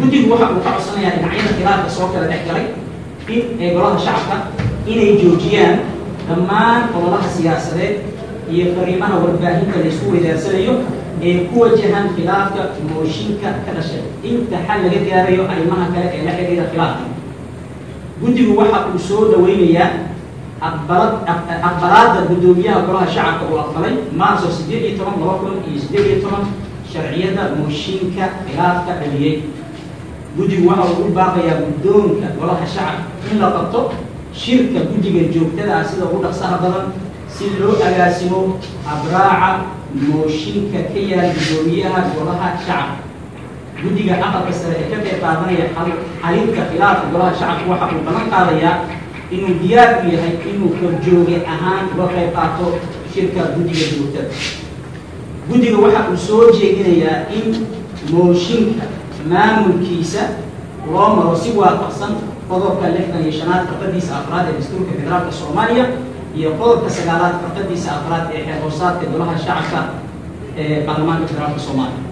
guddigu waxa uu ka codsanayaa dhinacyada khilaafka soo kala dhex galay in ee golaha shacabka inay joojiyaan dhammaan ololaha siyaasadeed iyo fariimaha warbaahinta la isku weydaarsanayo ee ku wajahan khilaafka mooshinka ka dhashay inta xal laga gaarayo arrimaha kale ee la xidhiidha khilaafka guddigu waxa uu soo dhaweynayaa aqbalad aqbalaadda guddoomiyaha golaha shacabka uu aqbalay maarso siddeed iyo toban laba kun iyo siddeed iyo toban sharciyada mooshinka khilaafka dhaliyey guddigu waxa uu u baaqayaa guddoonka golaha shacabka in la qabto shirka guddiga joogtada ah sida ugu dhaqsaha badan si loo agaasimo abraaca mooshinka ka yaal guddoomiyaha golaha shacabka guddiga aqalka sare ee ka qayb qaadanaya xalinka khilaafka golaha shacabka waxa uu balan qaadayaa inuu diyaar u yahay inuu korjooge ahaan uga qayb qaato shirka guddiga joogtada guddiga waxa uu soo jeedinayaa in mooshinka maamulkiisa loo maro si waafaqsan qodobka lixdan iyo shanaad farqadiisa afraad ee dastuurka federaalka soomaaliya iyo qodobka sagaalaad farqadiisa afraad ee xeer hoosaadka golaha shacabka ee baarlamaanka federaalka soomaaliya